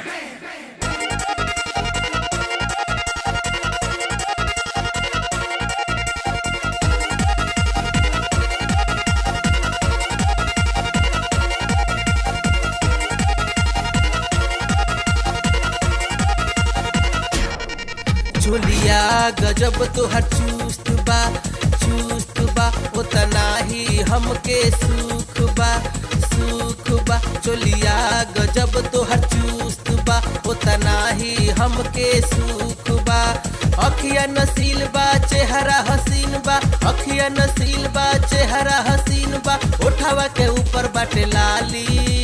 झोलिया गजब तोहर चुस्त बा चुस्त बा उतना ही हमके सुख बा सुख बा चोलिया गजब तोहर चुस्त बा उतना ही हमके सुख बा अखिया नसील बा चेहरा हसीन बा अखिया नसील बा चेहरा हसीन बा उठावा के ऊपर बाटे लाली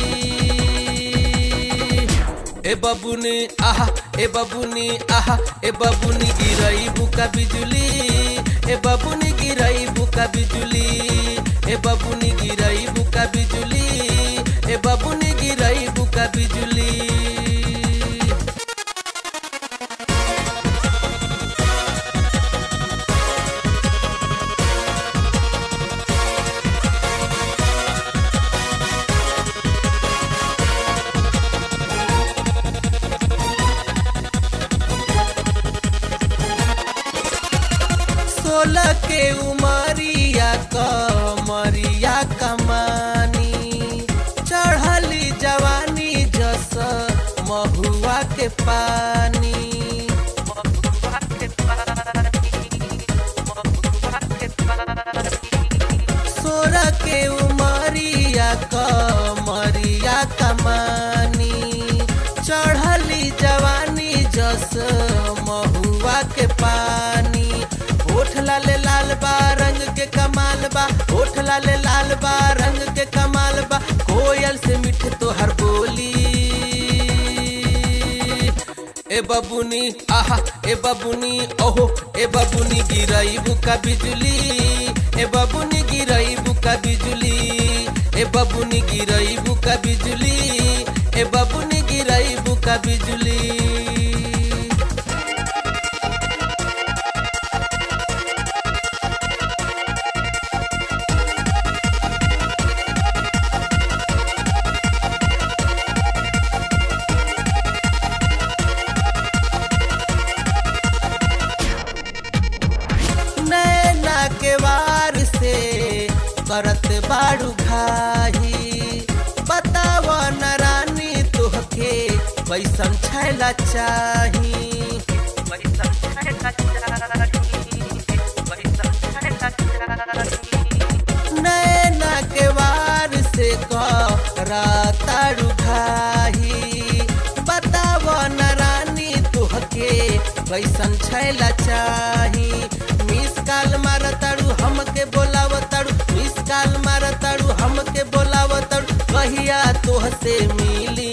ए बबुनी आहा ए बबुनी आहा ए बबुनी गिरई बुका बिजुली ए बबुनी गिरई बुका बिजुली ए बबुनी गिरई बुका बिजुली ए बबुनी गिरई बुका बिजुली सोलह के उमरिया कमरिया कमानी चढ़ली जवानी जस महुआ के पानी महुआ के पानी महुआ के पानी सोलह के उमरिया कमरिया कमानी चढ़ली जवानी जस महुआ के पानी ओठ लाले लाल बा रंग के कमाल बा ओठ लाले लाल बा रंग के कमाल बा कोयल से मीठ तोहर बोली ए बबुनी आहा ए बबुनी ओहो ए बबुनी गिरई बुका बिजुली ए बबुनी गिरई बुका बिजुली ए बबुनी गिरई बुका बिजुली ए बबुनी गिरई बुका बिजुली नैना के वार से करत बाड़ू घाही बताव न रानी तोहके कैसन छैला चाही कैसन छैला चाही कैसन छैला चाही नैना के वार से करताड़ू घाही बताव न रानी तोहके कैसन छैला चाही मिस काल मारताड़ू हमके बोलावताड़ू मिस काल मारताड़ू हमके बोलावताड़ू कहिया तोहसे मिली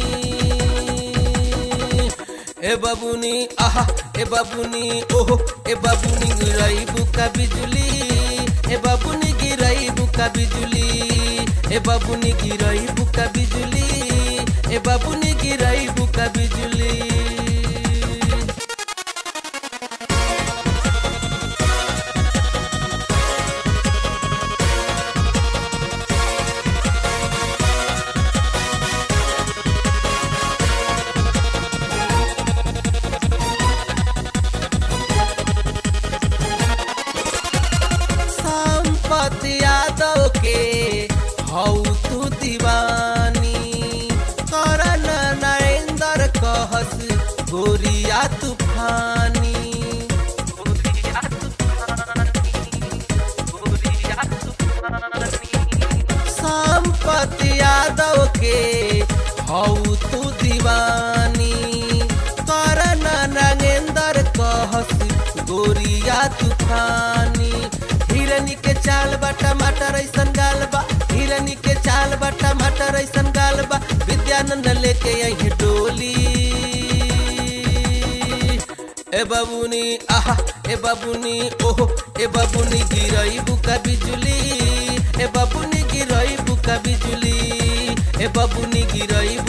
ए बबुनी आहा ए बबुनी ओहो ए बबुनी गिरई बुका बिजुली ए बबुनी गिरई बुका बिजुली ए बबुनी गिरई बुका बिजुली ए बबुनी गिरई बुका बिजुली संपत यादव के हऊ तू दीवानी करन नरेंद्र कहस गोरिया तूफानी गोरिया तूफानी गोरिया तूफानी संपत यादव के हऊ तू दीवानी करन नगेंद्र कहस गोरिया तूफानी हिरनी के चाल बा टमाटर ऐसन गाल बा हिरनी के चाल बा टमाटर ऐसन गाल बा विद्यानंद लेके यही डोली ए बबुनी आहा ए बबुनी ओहो ए बबुनी गिरई बुका बिजुली ए बबुनी गिरई बुका बिजुली ए बबुनी गिरई